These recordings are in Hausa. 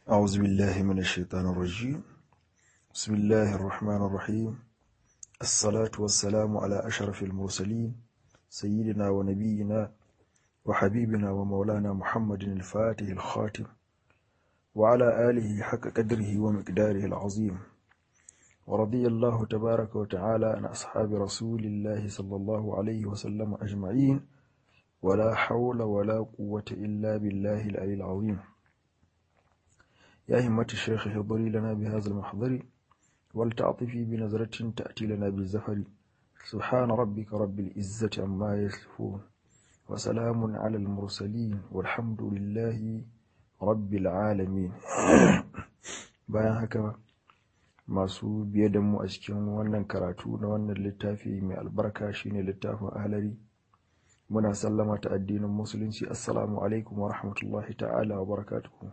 أعوذ بالله من الشيطان الرجيم بسم الله الرحمن الرحيم الصلاة والسلام على أشرف المرسلين سيدنا ونبينا وحبيبنا ومولانا محمد الفاتح الخاتم وعلى آله حق قدره ومقداره العظيم ورضي الله تبارك وتعالى عن أصحاب رسول الله صلى الله عليه وسلم أجمعين ولا حول ولا قوة إلا بالله العلي العظيم يا همة الشيخ اهضري لنا بهذا المحضر ولتعطفي بنظرة تأتي لنا بالزفر سبحان ربك رب العزة عما يصفون وسلام على المرسلين والحمد لله رب العالمين bayan haka masu biye da mu a cikin wannan karatu na wannan littafi mai albarka shine littafin ahlari muna sallama ta addinin musulunci assalamu alaikum wa rahmatullahi ta'ala wa barakatuhu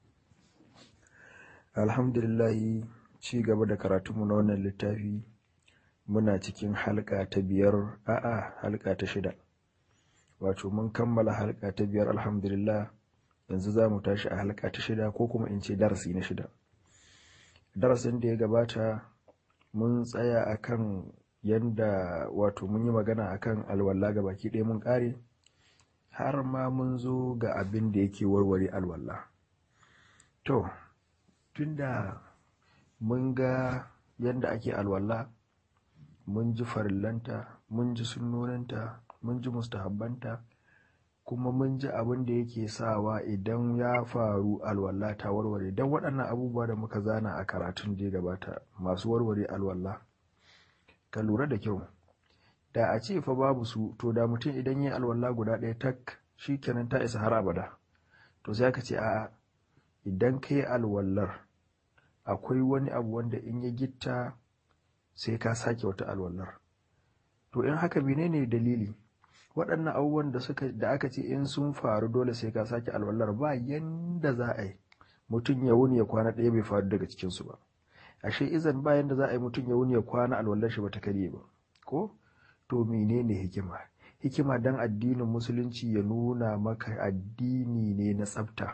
alhamdulillahi ci gaba da karatunmu na wannan littafi muna cikin halka ta biyar a'a halka ta shida wato mun kammala halka ta biyar alhamdulillah yanzu za mu tashi a halka ta shida ko kuma in ce darasi na shida darasin da ya gabata mun tsaya akan yanda wato mun yi magana akan alwala ga baki ɗaya mun ƙare har ma mun zo ga abin da yake warware alwala to tunda mun ga yanda ake alwala mun ji farillanta mun ji sunnoninta mun ji mustahabbanta kuma mun ji abin da yake sawa idan ya faru alwala ta warware don waɗannan abubuwa da muka zana a karatun da ya gabata masu warware alwala ka lura da kyau da a ce fa babu su to da mutum idan yi alwala guda ɗaya tak shi kenan ta isa har abada to sai aka ce a'a idan ka yi alwallar akwai wani abu wanda in ya gitta sai ka sake wata alwallar to in haka menene dalili waɗannan abubuwan da suka da aka ce in sun faru dole sai ka sake alwallar ba yanda za a yi mutum ya wuni ya kwana ɗaya bai faru daga cikinsu ba ashe izan ba yanda za a yi mutum ya wuni ya kwana alwallar shi bata karye ba ko to menene hikima hikima dan addinin musulunci ya nuna maka addini ne na tsafta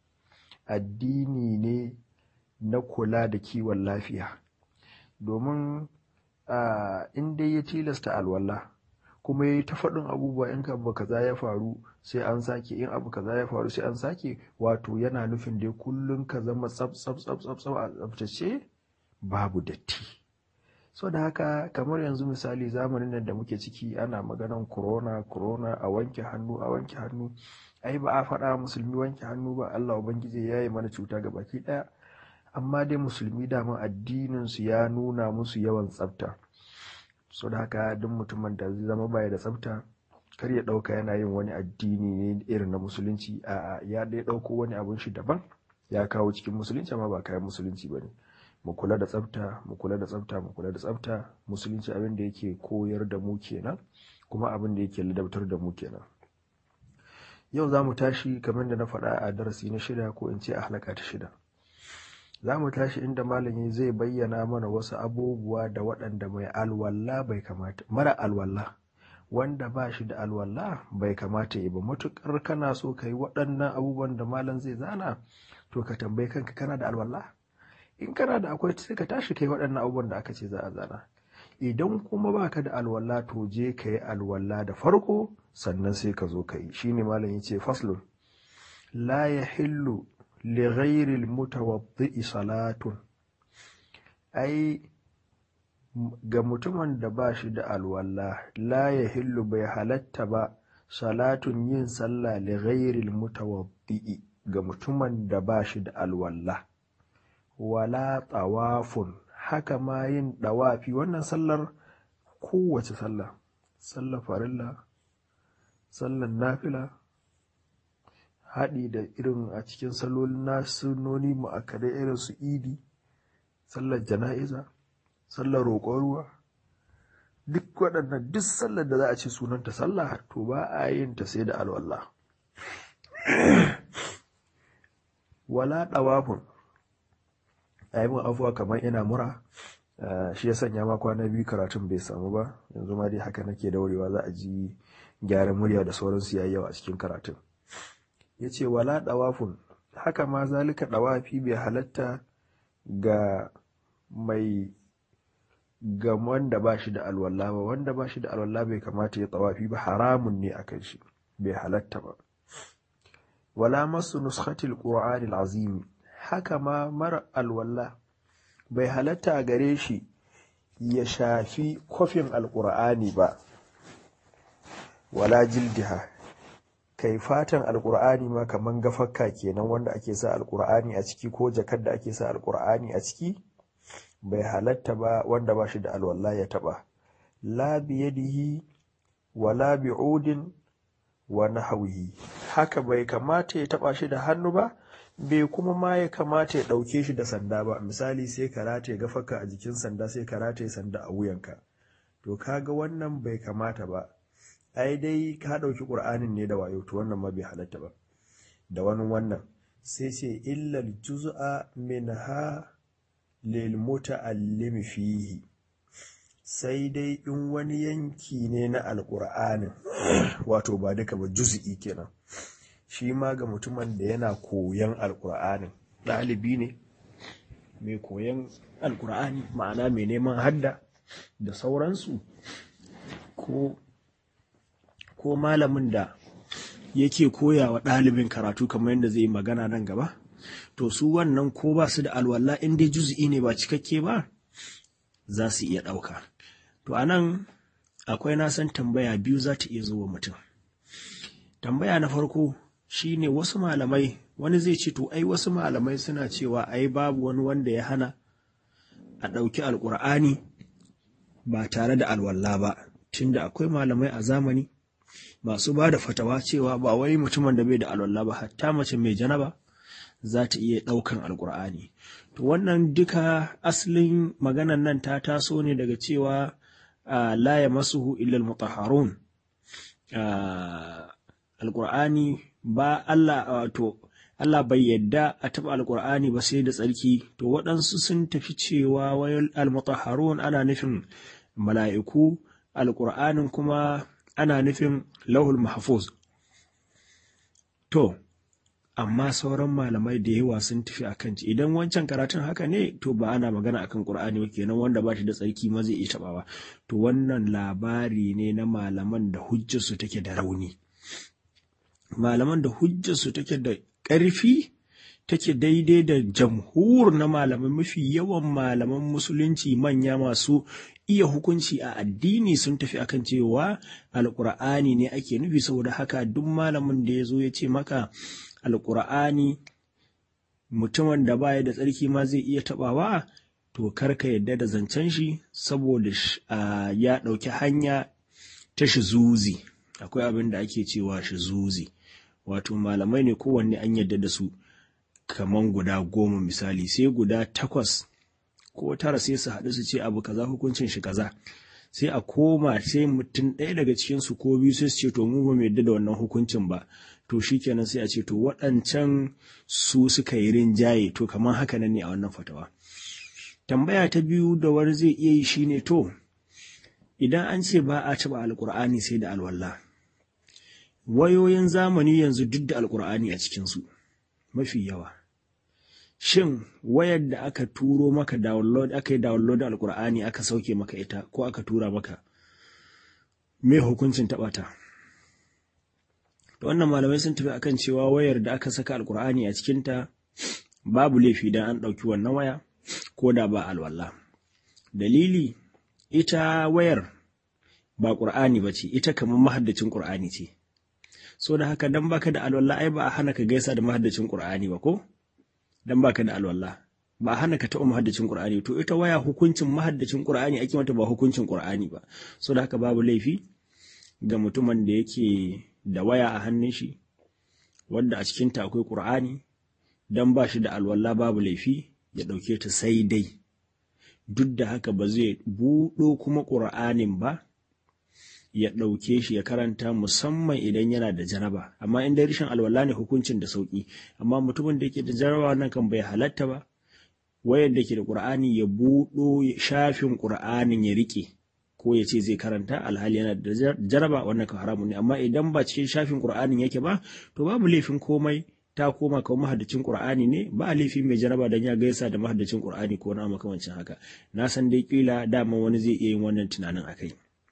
addini ne na kula da kiwon lafiya domin in dai ya tilasta alwala kuma ya yi ta faɗin abubuwa in abu kaza ya faru sai an sake in abu kaza ya faru sai an sake wato yana nufin dai kullum ka zama tsaf tsaf tsaf tsaf tsaf a tsaftace babu datti so da haka kamar yanzu misali zamanin nan da muke ciki ana maganan corona corona a wanke hannu a wanke hannu ai ba a faɗa musulmi wanke hannu ba Allah ubangiji ya yi mana cuta ga baki ɗaya amma dai musulmi dama addinin su ya nuna musu yawan tsafta so da haka duk mutumin da zai zama baya da tsafta kar ya ɗauka yana yin wani addini ne irin na musulunci a'a ya dai ɗauko wani abun shi daban ya kawo cikin musulunci amma ba kayan musulunci ba ne mu kula da tsafta mu kula da tsafta mu kula da tsafta musulunci abin da yake koyar da mu kenan kuma abin da yake ladabtar da mu kenan yau za mu tashi kamar da na faɗa a darasi na shida ko in ce a halaka ta shida za mu tashi inda malami zai bayyana mana wasu abubuwa da waɗanda mai alwala bai kamata mara alwala wanda ba shi da alwala bai kamata yi ba matuƙar kana so ka yi waɗannan abubuwan da malam zai zana to ka tambayi kanka kana da alwala in kana da akwai sai ka tashi kai waɗannan abubuwan da aka ce za a zana idan kuma baka da alwala to je ka yi alwala da farko sannan sai ka zo ka yi shine malam ya ce faslun la yahillu li ghairi al salatun ai ga mutumin da ba shi da alwala la yahillu bai halatta ba salatun yin sallah li ghairi al ga mutumin da ba shi da alwala wala tawafun haka ma yin ɗawafi wannan sallar kowace sallah sallar farilla sallar nafila haɗi da irin a cikin salolin nasunoni mu'akkadai irin su idi sallar jana'iza sallar roƙon ruwa duk waɗannan duk sallar da za a ce sunanta sallah to ba a yin ta sai da alwallah wala ɗawafun a yi afuwa kamar ina mura shi ya sanya ma kwana biyu karatun bai samu ba yanzu ma dai haka nake daurewa za a ji gyaran murya da sauransu yayi yawa a cikin karatun ya ce wala ɗawafun haka ma zalika dawafi bai halatta ga mai ga wanda ba shi da alwala ba wanda ba shi da alwala bai kamata ya tawafi ba haramun ne akan shi bai halatta ba wala masu nuskhatil qur'anil azimi haka ma mara alwala bai halatta a gare shi ya shafi kofin alkur'ani ba wala jildiha kai fatan alkur'ani ma kaman gafakka kenan wanda ake sa alkur'ani a ciki ko jakar da ake sa alkur'ani a ciki bai halatta ba wanda ba shi da alwala ya taba la biyadihi wala bi'udin wa nahwihi haka bai kamata ya taba shi da hannu ba bai kuma ma ya kamata ya ɗauke shi da sanda ba misali sai ka rataye gafaka a jikin sanda sai ka rataye sanda a wuyanka to kaga wannan bai kamata ba ai dai ka ɗauki ƙur'anin ne da wayo to wannan ma bai halatta ba da wani wannan sai ce illal juz'a minha lil muta'allimi fihi sai dai in wani yanki ne na alƙur'anin wato ba duka ba juz'i kenan shi ma ga mutumin da yana koyan alkur'anin ɗalibi ne mai koyan alkur'ani ma'ana mai neman hadda da sauransu ko ko malamin da yake koya wa ɗalibin karatu kamar yadda zai yi magana nan gaba to su wannan ko ba su da alwala in dai juz'i ne ba cikakke ba za su iya ɗauka to a nan akwai nasan tambaya biyu za ta iya zuwa mutum tambaya na farko shine wasu malamai wani zai ce to ai wasu malamai suna cewa ai babu wani wanda ya hana a ɗauki alƙur'ani ba tare da alwala ba tunda akwai malamai a zamani masu ba da fatawa cewa ba wai mutumin da bai da alwala ba hatta mace mai janaba za ta iya ɗaukan alƙur'ani to wannan duka asalin maganan nan ta taso ne daga cewa la ya masuhu illal mutahharun alƙur'ani ba Allah wato Allah bai yadda a taɓa alƙur'ani ba sai da tsarki to waɗansu sun tafi cewa wayar almutahharun ana nufin mala'iku alƙur'anin kuma ana nufin lauhul mahfuz to amma sauran malamai da yawa sun tafi akan ci idan wancan karatun haka ne to ba ana magana akan qur'ani ba kenan wanda ba shi da tsarki ma zai iya taɓawa to wannan labari ne na malaman da hujjarsu take da rauni malaman da hujjarsu take da ƙarfi take daidai da jamhur na malamai mafi yawan malaman musulunci manya masu iya hukunci a addini sun tafi akan cewa alƙur'ani ne ake nufi saboda haka duk malamin da ya zo ya ce maka alƙur'ani mutumin da baya da tsarki ma zai iya taɓawa to karka yadda da zancen shi saboda ya ɗauki hanya ta shizuzi akwai abin da ake cewa shizuzi wato malamai ne kowanne an yadda da su kaman guda goma misali sai guda takwas ko tara sai su haɗu su ce abu kaza hukuncin shi kaza sai a koma sai mutum ɗaya daga cikin su ko biyu sai su ce to mu ba mu yadda da wannan hukuncin ba to shikenan sai a ce to waɗancan su suka yi rinjaye to kamar haka nan ne a wannan fatawa tambaya ta biyu da wani zai iya yi shine to idan an ce ba a taɓa alƙur'ani sai da alwala wayoyin zamani yanzu duk da alƙur'ani a cikinsu mafi yawa shin wayar da aka turo maka download aka yi download alƙur'ani aka sauke maka ita ko aka tura maka me hukuncin taɓa ta wannan malamai sun tafi akan cewa wayar da aka saka alƙur'ani a cikinta babu laifi dan an ɗauki wannan waya ko da ba alwala dalili ita wayar ba ƙur'ani ba ce ita kamar mahaddacin ƙur'ani ce so da haka dan baka da alwala ai ba a hana ka gaisa da mahaddacin qur'ani ba ko dan baka da alwala ba a hana ka taɓa mahaddacin qur'ani to ita waya hukuncin mahaddacin qur'ani ake mata ba hukuncin qur'ani ba so da haka babu laifi ga mutumin da yake da waya a hannun shi wanda a cikin ta akwai qur'ani dan ba shi da alwala babu laifi ya ɗauke ta sai dai duk da haka ba zai buɗo kuma qur'anin ba ya ɗauke shi ya karanta musamman idan yana da jaraba amma in dai rashin alwala ne hukuncin da sauki amma mutumin da yake da jaraba nan kan bai halatta ba wayar da ke da qur'ani ya buɗo shafin qur'anin ya rike ko ya ce zai karanta alhali yana da jaraba wannan kan haramun ne amma idan ba cikin shafin qur'anin yake ba to babu laifin komai ta koma kamar mahaddacin Qur'ani ne ba laifi mai janaba dan ya gaisa da mahaddacin Qur'ani ko na makamancin haka na san dai kila dama wani zai iya yin wannan tunanin akai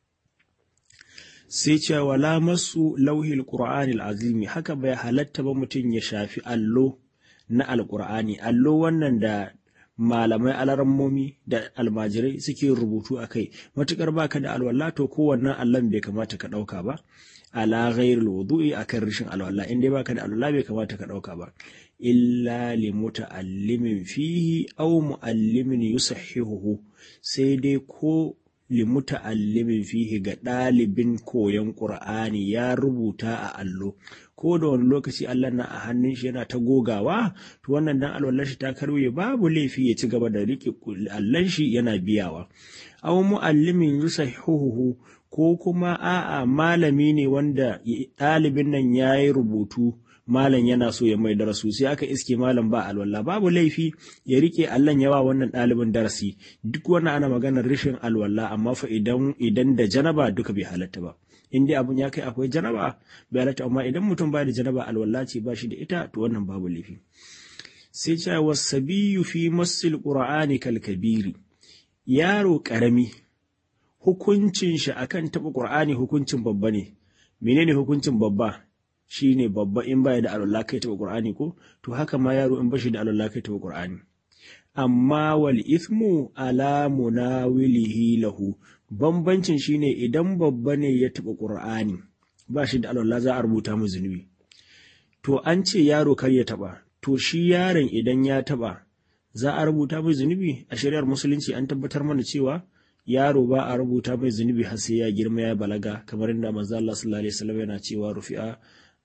sai cewa wala masu lauhil Qur'ani azimi haka bai halatta ba mutum ya shafi allo na alqur'ani allo wannan da malamai alarammomi da almajirai suke rubutu a kai matukar baka da alwala to kowannan allon bai kamata ka ɗauka ba ala ghairil wudu'i akan rashin alwala in dai baka da alwala bai kamata ka ɗauka ba illa li muta'allimin fihi aw mu'allimin yusahhihuhu sai dai ko li muta'allimin fihi ga ɗalibin koyon qur'ani ya rubuta a allo ko da wani lokaci Allah na a hannun shi yana ta gogawa to wannan dan alwallar shi ta karye babu laifi ya ci gaba da riƙe allan shi yana biyawa aw muallimin yusahihuhu ko kuma a'a malami ne wanda ɗalibin nan ya yi rubutu malam yana so ya mai darasu sai aka iske malam ba alwala babu laifi ya rike allan yawa wannan ɗalibin darasi duk wannan ana maganar rashin alwala amma fa idan idan da janaba duka bai halatta ba in dai abun ya kai akwai janaba bai halatta amma idan mutum ba da janaba alwala ce ba shi da ita to wannan babu laifi sai ce wasabiyu fi masil qur'ani kal kabiri yaro karami hukuncin shi akan taɓa qur'ani hukuncin babba ne menene hukuncin babba shine babba in baya da alwala kai taɓa qur'ani ko to haka ma yaro in bashi da alwala kai taɓa qur'ani amma wal ithmu ala munawilihi lahu bambancin shine idan babba ne ya taɓa ƙur'ani ba shi da alwala za a rubuta mu zunubi to an ce yaro kar ya taɓa to shi yaron idan ya taɓa za a rubuta mai zunubi a shari'ar musulunci an tabbatar mana cewa yaro ba a rubuta mai zunubi har sai ya girma ya balaga kamar inda manzo Allah sallallahu alaihi wasallam yana cewa rufi'a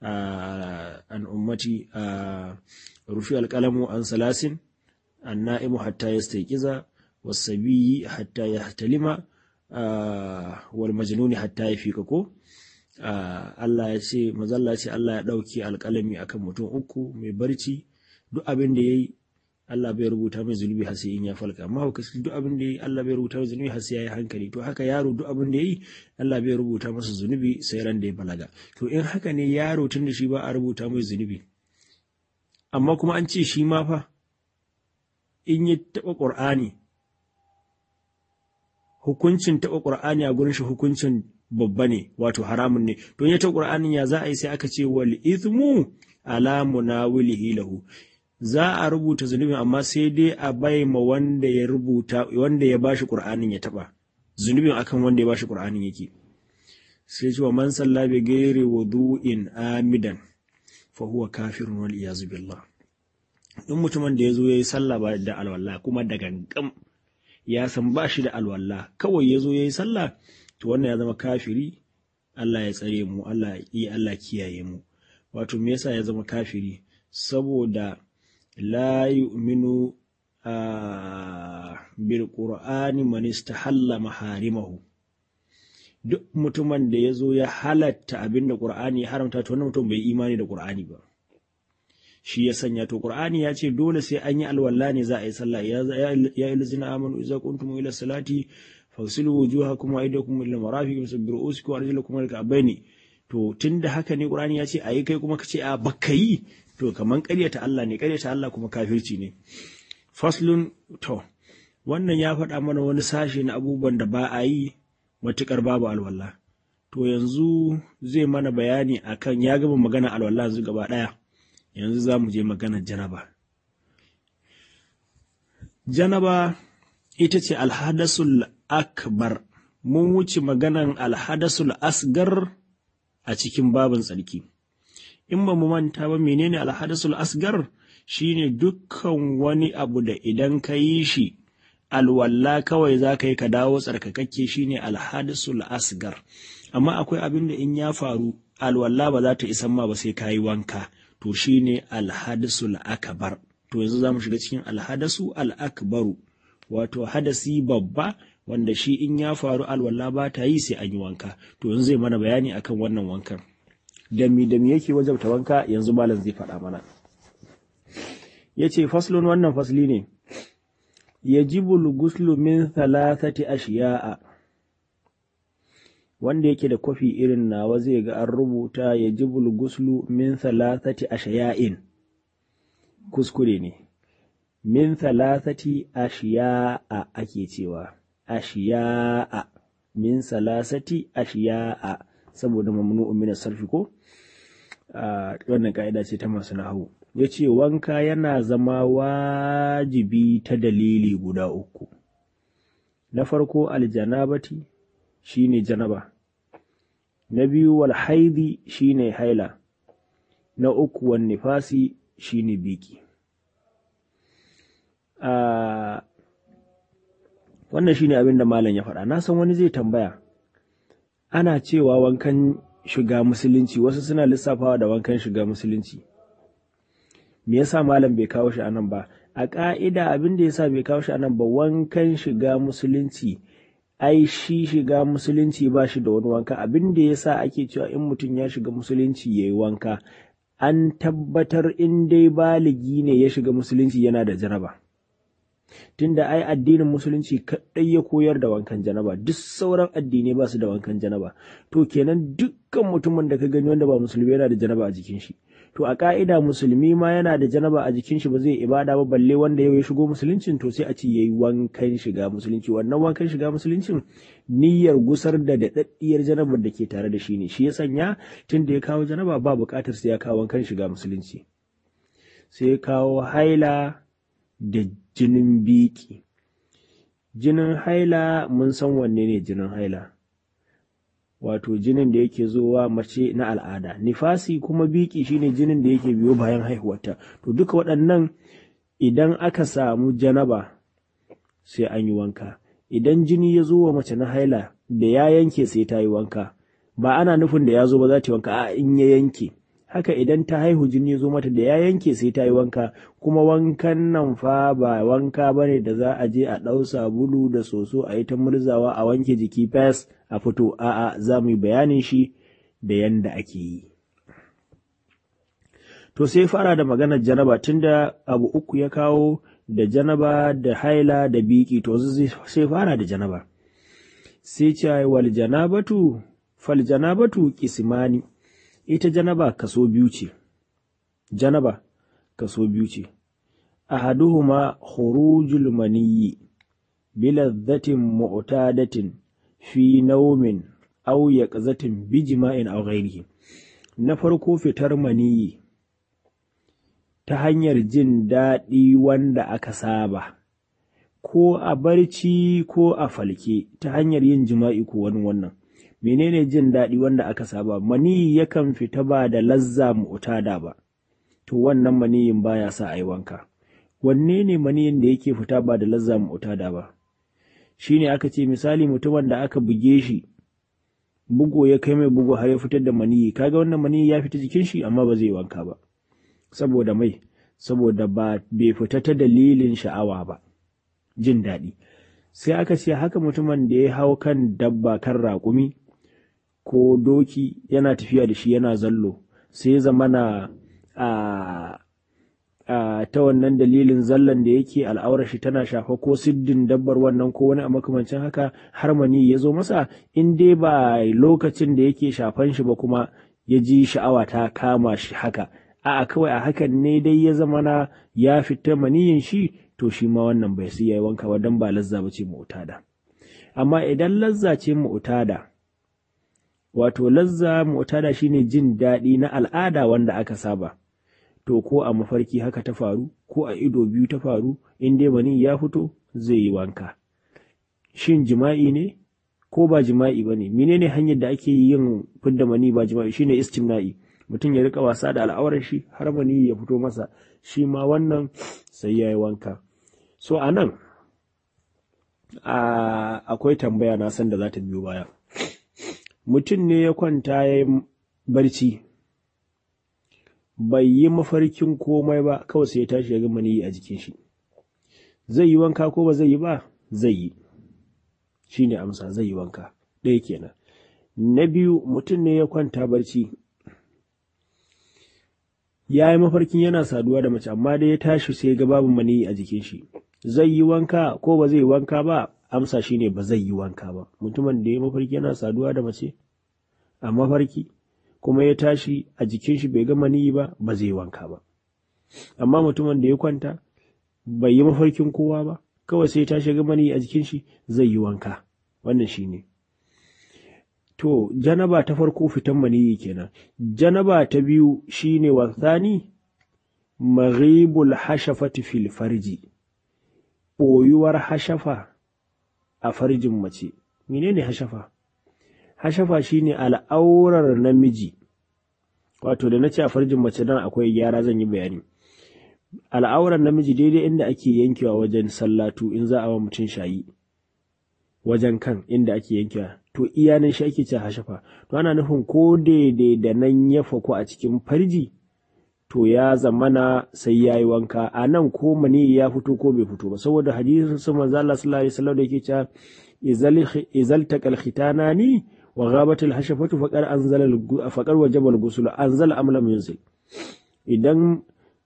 an ummati rufi alqalamu an salasin النائم حتى يستيقظ والصبي حتى يحتلم والمجنون حتى يفيق ko Allah ya ce mazalla ce Allah ya ɗauki alƙalami akan mutum uku mai barci duk abin da yayi Allah bai rubuta mai zunubi har sai in ya falka amma hukaci duk abin da yayi Allah bai rubuta mai zunubi har sai yayi hankali to haka yaro duk abin da yayi Allah bai rubuta masa zunubi sai ran da ya balaga to in haka ne yaro tun da shi ba a rubuta mai zunubi amma kuma an ce shi ma fa in ya taɓa ƙur'ani hukuncin taɓa ƙur'ani a gurin shi hukuncin babba ne wato haramun ne don ya taɓa ƙur'anin ya za a yi sai aka ce wal ithmu ala munawilihi lahu za a rubuta zunubin amma sai dai a bai ma wanda ya rubuta wanda ya bashi ƙur'anin ya taɓa zunubin akan wanda ya bashi ƙur'anin yake sai ce wa man salla bi ghairi wudu'in amidan fa huwa kafirun wal iyazu billah in mutumin da ya zo ya yi sallah ba da alwala kuma da gangam ya san ba shi da alwala kawai ya zo ya yi sallah to wannan ya zama kafiri Allah ya tsare mu Allah ya Allah kiyaye mu wato me yasa ya zama kafiri saboda la yu'minu bil qur'ani man istahalla maharimahu duk mutumin da ya zo ya halatta abinda qur'ani ya haramta to wannan mutum bai imani da qur'ani ba shi ya sanya to qur'ani ya ce dole sai an yi alwala ne za a yi sallah ya ya ilzina amanu idza kuntum ila salati fagsilu wujuhakum wa aydakum ila marafiq musabbiru usikum wa arjulakum ila ka'baini to tunda haka ne qur'ani ya ce ayi kai kuma kace a baka yi to kaman ƙaryata Allah ne ƙaryata Allah kuma kafirci ne faslun to wannan ya faɗa mana wani sashe na abubuwan da ba a yi matuƙar babu alwala to yanzu zai mana bayani akan ya gama magana alwala yanzu gaba ɗaya yanzu za mu je maganar janaba janaba ita ce alhadasul akbar mun wuce maganan alhadasul asgar a cikin babin tsarki in ba mu manta ba menene alhadasul asgar shine dukkan wani abu da idan ka yi shi alwalla kawai za ka yi ka dawo tsarkakakke shine alhadasul asgar amma akwai abin da in ya faru alwalla ba za ta isan ma ba sai ka yi wanka to shine alhadasul akbar to yanzu za mu shiga cikin alhadasu al'akbaru wato hadasi babba wanda shi in ya faru alwala ba ta yi sai an yi wanka to yanzu zai mana bayani akan wannan wankan dami dami yake wajabta wanka yanzu malam zai faɗa mana ya ce faslun wannan fasli ne yajibu guslu min thalathati ashiya'a wanda yake da kwafi irin nawa zai ga an rubuta yajibul guslu min thalathati ashiya'in kuskure ne min thalathati ashiya'a ake cewa ashiya'a min salasati ashiya'a saboda mamnu'un min sarfi ko wannan ka'ida ce ta masu nahawu ya ce wanka yana zama wajibi ta dalili guda uku na farko aljanabati shine janaba na biyu wal haidi shine haila na uku wan nifasi shine biki wannan shine abin da malam ya faɗa na san wani zai tambaya ana cewa wankan shiga musulunci wasu suna lissafawa da wankan shiga musulunci me yasa malam bai kawo shi anan ba a ƙa'ida abin da yasa bai kawo shi anan ba wankan shiga musulunci ai shi shiga musulunci ba shi da wani wanka abin da yasa ake cewa in mutum ya shiga musulunci ya yi wanka an tabbatar in dai baligi ne ya shiga musulunci yana da janaba tunda ai addinin musulunci kaɗai ya koyar da wankan janaba duk sauran addinai ba su da wankan janaba to kenan dukkan mutumin da ka gani wanda ba musulmi yana da janaba a jikin shi to a ka'ida musulmi ma yana da janaba a jikin shi ba zai ibada ba balle wanda yau ya shigo musuluncin to sai a ce yayi wankan shiga musulunci wannan wankan shiga musuluncin niyyar gusar da daɗaɗɗiyar janabar da ke tare da shi ne shi ya sanya tun da ya kawo janaba ba buƙatar sai ya kawo wankan shiga musulunci sai ya kawo haila da jinin biki jinin haila mun san wanne ne jinin haila wato jinin da yake zowa mace na al'ada nifasi kuma biki shine jinin da yake biyo bayan haihuwarta to duka waɗannan idan aka samu janaba sai an yi wanka idan jini ya zo wa mace na haila da ya yanke sai ta yi wanka ba ana nufin da ya zo ba za ta yi wanka a in ya yanke haka idan ta haihu jini ya zo mata da ya yanke sai ta yi wanka kuma wankan nan fa ba wanka ba ne da za a je a ɗau sabulu da soso a yi ta murzawa a wanke jiki fes a fito a'a za mu yi bayanin shi da yanda ake yi to sai fara da maganar janaba tunda abu uku ya kawo da janaba da haila da biki to sai fara da janaba sai ce wal janabatu fal janabatu kismani ita janaba kaso biyu ce janaba kaso biyu ce ahaduhuma khurujul maniyyi biladhatin mu'tadatin fi naumin aw yaqzatin bijma'in aw ghairihi na farko fitar maniyyi ta hanyar jin daɗi wanda aka saba ko a barci ko a falke ta hanyar yin jima'i ko wani wannan menene jin daɗi wanda aka saba maniyi yakan fita ba da lazza mu'tada ba to wannan maniyin baya sa a yi wanka wanne ne maniyin da yake fita ba da lazza mu'tada ba shine aka ce misali mutumin da aka buge shi bugo ya kai mai bugo har ya fitar da maniyi kaga wannan maniyi ya fita jikin shi amma ba zai wanka ba saboda mai saboda ba bai fita ta dalilin sha'awa ba jin daɗi sai aka ce haka mutumin da ya hau kan dabba kan raƙumi ko doki yana tafiya da shi yana zallo sai zamana a a ta wannan dalilin zallan da yake al'aurar shi tana shafa ko siddin dabbar wannan ko wani a makamancin haka har mani ya zo masa in dai ba lokacin da yake shafan shi ba kuma ya ji sha'awa ta kama shi haka a'a kawai a hakan ne dai ya zama na ya fita maniyin shi to shi ma wannan bai sai yayi wanka ba dan ba lazza ba ce mu'tada amma idan lazza ce mu'tada wato lazza mu'tada shine jin daɗi na al'ada wanda aka saba to ko a mafarki haka ta faru ko a ido biyu ta faru in dai mani ya fito zai yi wanka shin jima'i ne ko ba jima'i ba ne menene hanyar da ake yin fidda mani ba jima'i shine istimna'i mutum ya rika wasa da al'aurar shi har mani ya fito masa shi ma wannan sai ya yi wanka so a nan akwai tambaya na san da za ta biyo baya mutum ne ya kwanta ya yi barci bai yi mafarkin komai ba kawai sai ya tashi ya ga maniyi a jikin shi zai yi wanka ko ba zai yi ba zai yi shi ne amsa zai yi wanka ɗaya kenan na biyu mutum ne ya kwanta barci ya yi mafarkin yana saduwa da mace amma dai ya tashi sai ga babu maniyi a jikin shi zai yi wanka ko ba zai yi wanka ba amsa shi ne ba zai yi wanka ba mutumin da ya mafarki yana saduwa da mace a mafarki kuma ya tashi a jikin shi bai ga maniyi ba ba zai wanka ba amma mutumin da ya kwanta bai yi mafarkin kowa ba kawai sai ta shiga mani a jikin shi zai yi wanka wannan shi ne to janaba ta farko fitan maniyi kenan janaba ta biyu shine wasani maghibul hashafati fil farji ɓoyuwar hashafa a farjin mace menene hashafa hashafa shine al'aurar namiji wato da na ce a farjin mace dan akwai gyara zan yi bayani al'aurar namiji daidai inda ake yankewa wajen sallatu in za a wa mutum shayi wajen kan inda ake yankewa to iyanin shi ake ce hashafa to ana nufin ko daidai da nan ya fako a cikin farji to ya zamana sai ya yi wanka a nan ko mani ya fito ko bai fito ba saboda hadisin su manzo Allah sallallahu alaihi wasallam da yake cewa izal taqal khitanani wa ghabat al hashafatu faqad anzala faqad wajaba al ghusl anzala am lam yunzil idan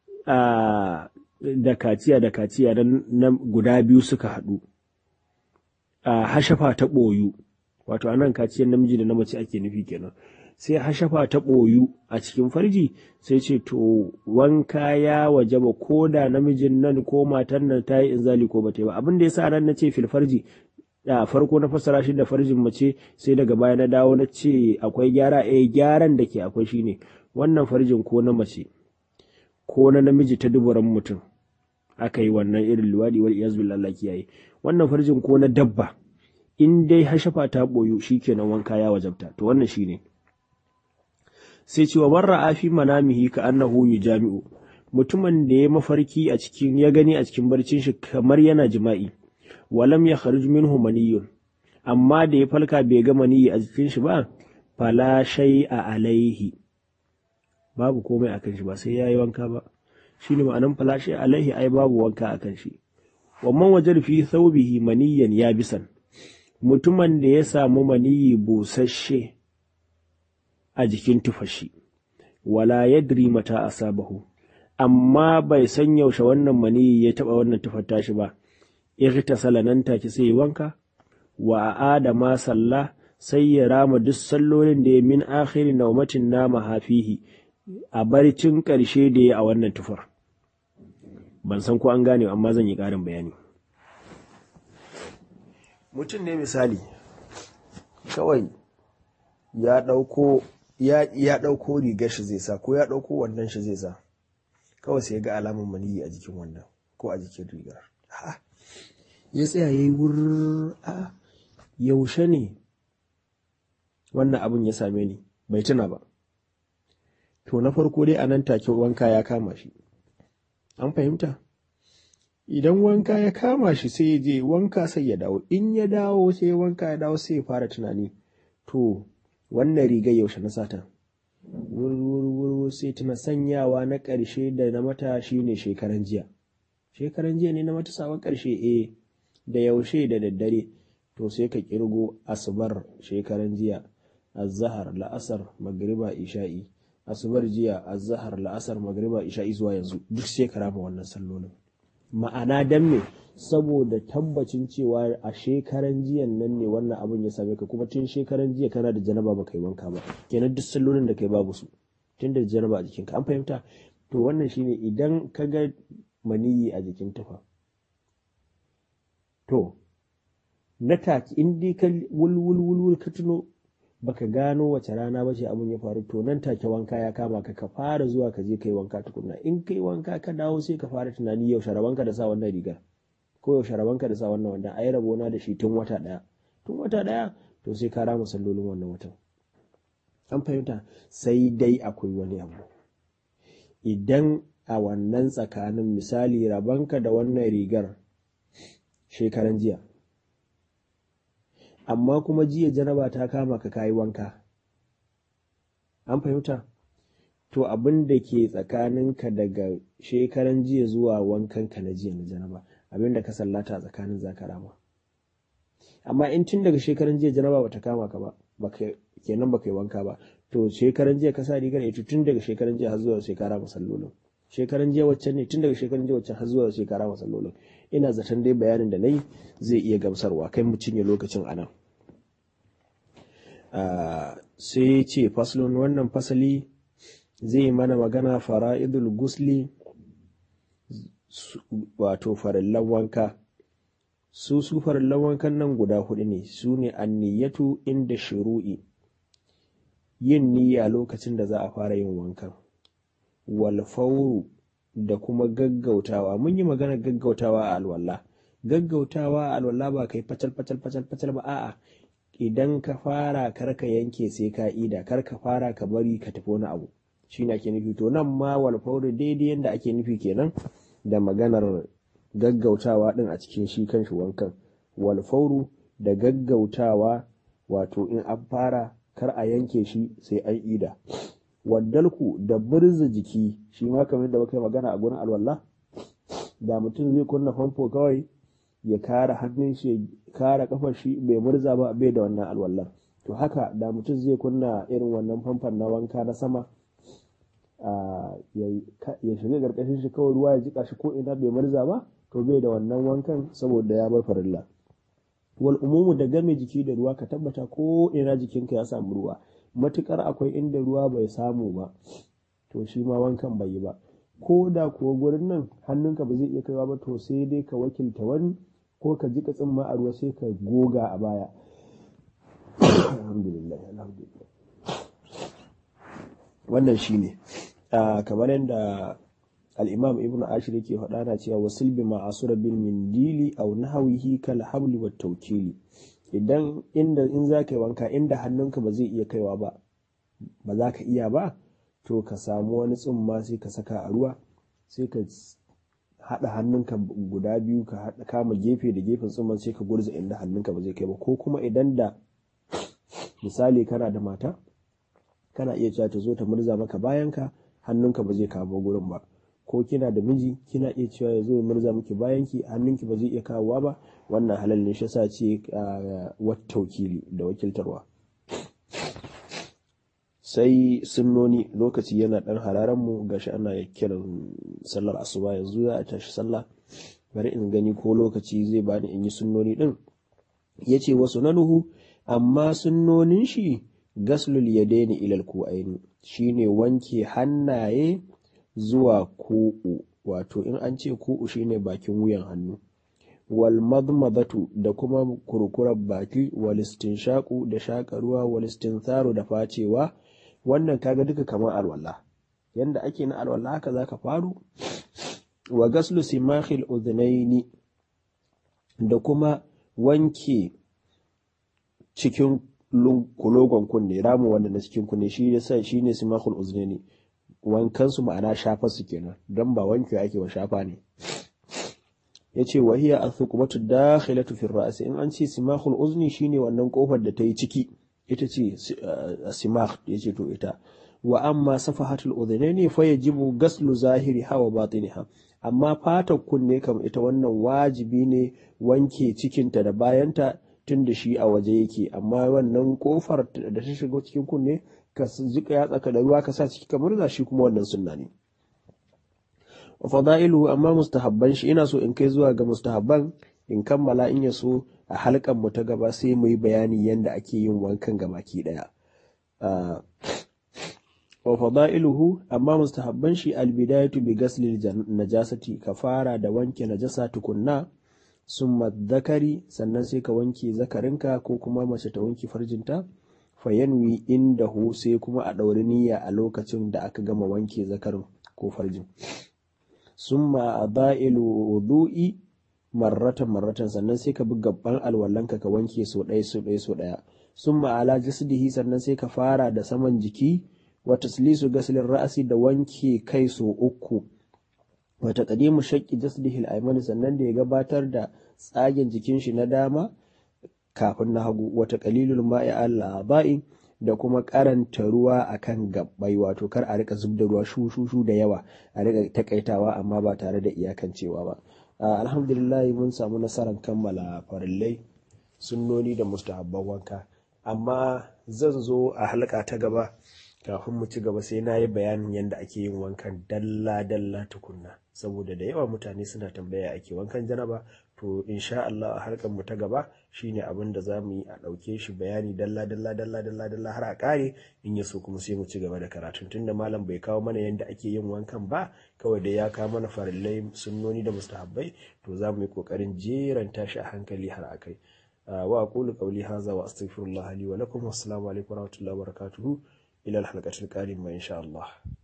da kaciya da kaciya na guda biyu suka haɗu hashafa ta ɓoyu wato anan kaciyar namiji da na mace ake nufi kenan sai hashafa ta ɓoyu a cikin farji sai ce to wanka ya wajaba ko da namijin nan ko matan nan ta yi inzali ko bata yi ba abin da yasa nan na ce fil farji da farko na fassara shi da farjin mace sai daga baya na dawo na ce akwai gyara eh gyaran da ke akwai shine wannan farjin ko na mace ko na namiji ta duburan mutum aka yi wannan irin luwaɗi wal iyaz billah kiyaye wannan farjin ko na dabba in dai hashafa ta boyu shikenan wanka ya wajabta to wannan shine sai cewa barra afi manamihi ka annahu jami'u mutumin da ya mafarki a cikin ya gani a cikin barcin shi kamar yana jima'i walam ya kharuj minhu maniyun amma da ya falka bai ga maniyi a jikin shi ba fala a alaihi babu komai akan shi ba sai yayi wanka ba shine ma'anan fala a alaihi ai babu wanka akan shi wamman wajar fi thawbihi maniyan yabisan mutumin da ya samu maniyi busasshe a jikin tufashi wala yadri mata asabahu amma bai san yaushe wannan maniyi ya taba wannan tufar tashi ba irtasala nan take sai wanka wa adama salla sai ya rama duk sallolin da ya min akhiri naumatin nama hafihi a barcin ƙarshe da ya a wannan tufar ban san ko an gane amma zan yi ƙarin bayani mutum ne misali kawai ya ɗauko ya ɗauko rigar shi zai sa ko ya ɗauko wannan shi zai sa kawai sai ga alamun maniyi a jikin wannan ko a jikin rigar ya tsaya ya yi wur a yaushe ne wannan abin ya same ni bai tuna ba to na farko dai a nan take wanka ya kama shi an fahimta idan wanka ya kama shi sai ya je wanka sai ya dawo in ya dawo sai wanka ya dawo sai ya fara tunani to wannan rigar yaushe na sata wurwurwur sai tuna sanyawa na ƙarshe da na mata shine shekaran jiya shekaran jiya ne na mata sawan ƙarshe eh da yaushe da daddare to sai ka kirgo asubar shekaran jiya azhar la'asar magriba isha'i asubar jiya azhar la'asar magriba isha'i zuwa yanzu duk sai ka rama wannan sallolin ma'ana dan me saboda tabbacin cewa a shekaran jiyan nan ne wannan abin ya same ka kuma tun shekaran jiya kana da janaba ba kai wanka ba kenan duk sallolin da kai babu su tun da janaba a jikinka an fahimta to wannan shine idan ka ga maniyi a jikin tufa to na take in dai ka wulwulwul ka tuno baka gano wace rana ba ce abin ya faru to nan take wanka ya kama ka ka fara zuwa ka je kai wanka tukunna in kai wanka ka dawo sai ka fara tunani yau sharabanka da sa wannan rigar ko yau sharabanka da sa wannan wanda ai rabona da shi tun wata daya tun wata daya to sai ka rama sallolin wannan watan an fahimta sai dai akwai wani abu idan a wannan tsakanin misali rabanka da wannan rigar shekaran jiya amma kuma jiya janaba ta kama ka kayi wanka an fahimta to abin da ke tsakaninka daga shekaran jiya zuwa wankanka na jiya na janaba abin da ka sallata tsakanin zakarama amma in tun daga shekaran jiya janaba bata kama ka ba kenan baka yi wanka ba to shekaran jiya ka sa rigar ita tun daga shekaran jiya har zuwa shekara masallolin shekaran jiya waccan ne tun daga shekaran jiya waccan har zuwa shekara masallolin ina zaton dai bayanin da nayi zai iya gamsarwa kai mu cinye lokacin anan sai ce faslun wannan fasali zai mana magana fara'idul gusli wato farillan wanka su su farillan wankan nan guda hudu ne su ne anniyatu inda shuru'i yin niyya lokacin da za a fara yin wankan wal fauru da kuma gaggautawa mun yi magana gaggautawa a alwala gaggautawa a alwala ba kai fatal fatal fatal fatal ba a'a idan ka fara kar ka yanke sai ka ida kar ka fara ka bari ka tafi wani abu shine ake nufi to nan ma wal fauru daidai yanda ake nufi kenan da maganar gaggautawa din a cikin shi kanshi wankan wal fauru da gaggautawa wato in an fara kar a yanke shi sai an ida waddalku da birza jiki shi ma kamar da muka yi magana a gurin alwala da mutum zai kunna famfo kawai ya kara hannun shi ya kara kafar shi bai murza ba bai da wannan alwallar to haka da mutum zai kunna irin wannan famfon na wanka na sama ya shiga karkashin shi kawai ruwa ya jika shi ko ina bai murza ba to bai da wannan wankan saboda ya bar farilla wal umumu da game jiki da ruwa ka tabbata ko ina jikinka ya samu ruwa matukar akwai inda ruwa bai samu ba to shi ma wankan bai yi ba ko da kuwa gurin nan hannunka ba zai iya kaiwa ba to sai dai ka wakilta wani ko ka jika tsimma a ruwa sai ka goga a baya alhamdulillah alhamdulillah wannan shine kamar yadda al-imam ibn ashir yake faɗa na cewa wasil bi ma'asura bil mindili aw nahwihi kal habli wat tawkili idan inda in za ka yi wanka inda hannunka ba zai iya kaiwa ba ba za ka iya ba to ka samu wani tsumma sai ka saka a ruwa sai ka haɗa hannunka guda biyu ka haɗa kama gefe da gefen tsumman sai ka gurza inda hannunka ba zai kai ba ko kuma idan da misali kana da mata kana iya cewa ta zo ta murza maka bayanka hannunka ba zai kamo gurin ba ko kina da miji kina iya cewa ya zo ya murza miki bayanki hannunki ba zai iya kawowa ba wannan halal ne shi sa ce wata wakili da wakiltarwa sai sunnoni lokaci yana dan hararen mu gashi ana kiran sallar asuba yanzu za a tashi sallah bari in gani ko lokaci zai bani in yi sunnoni din yace wasu nanuhu amma sunnonin shi gaslul yadaini ilal ku'aini shine wanke hannaye zuwa ku'u wato in an ce ku'u shine bakin wuyan hannu wal madmadatu da kuma kurkurar baki wal istinshaqu da shaka ruwa wal istintharu da facewa wannan kaga duka kamar alwala yanda ake na alwala haka zaka faru wa gaslu simakhil udhnaini da kuma wanke cikin kulogon kunne ramu wanda na cikin kunne shi ne sai shine simakhul udhnaini wankan su ma'ana shafa su kenan dan ba wanke ake wa shafa ne yace wa hiya athuqbatu dakhilatu fi ar in an ce simakhul uzni shine wannan kofar da ta yi ciki ita ce simakh yace to ita wa amma safahatul udhunaini fa yajibu gaslu zahiri hawa batiniha amma fatar kunne kam ita wannan wajibi ne wanke cikinta da bayanta tun da shi a waje yake amma wannan kofar da ta shiga cikin kunne ka jika ya tsaka da ruwa ka sa ciki kamar za shi kuma wannan sunna ne wa fadailu amma mustahabban shi ina so in kai zuwa ga mustahabban in kammala in ya so a halkan mu ta gaba sai mu yi bayani yadda ake yin wankan gabaki daya wa fadailuhu amma mustahabban shi albidayatu bi ghasli najasati ka fara da wanke najasa tukunna summa zakari sannan sai ka wanke zakarinka ko kuma mace ta wanke farjinta fayanwi indahu sai kuma a ɗauri niyya a lokacin da aka gama wanke zakarin ko farjin summa adailu wudu'i marratan marratan sannan sai ka bi gabban alwallanka ka wanke so ɗaya so ɗaya so ɗaya summa ala jasdihi sannan sai ka fara da saman jiki wa taslisu gaslin ra'asi da wanke kai so uku wa taqdimu shaqqi jasdihi al-ayman sannan da ya gabatar da tsagen jikin shi na dama kafin na hagu wa taqlilul ma'i al-aba'i da kuma karanta ruwa akan gabbai wato kar a rika zubda ruwa shu shu shu da yawa a rika takaitawa amma ba tare da iyakancewa ba alhamdulillah mun samu nasarar kammala farillai sunnoni da mustahabban wanka amma zan zo a halka ta gaba kafin mu ci gaba sai na yi bayanin yadda ake yin wankan dalla-dalla tukunna saboda da yawa mutane suna tambaya ake wankan janaba to insha Allah a harkar mu ta gaba shine abin da za mu yi a ɗauke shi bayani dalla-dalla dalla-dalla dalla har a ƙare in ya so kuma sai mu ci gaba da karatun tunda malam bai kawo mana yadda ake yin wankan ba kawai da ya kawo mana farillai sunnoni da mustahabbai to za mu yi ƙoƙarin jeranta shi a hankali har a kai wa aqulu qawli hadha wa astaghfirullah li wa lakum wassalamu alaikum wa rahmatullahi wa barakatuhu إلى الحلقة القادمة إن شاء الله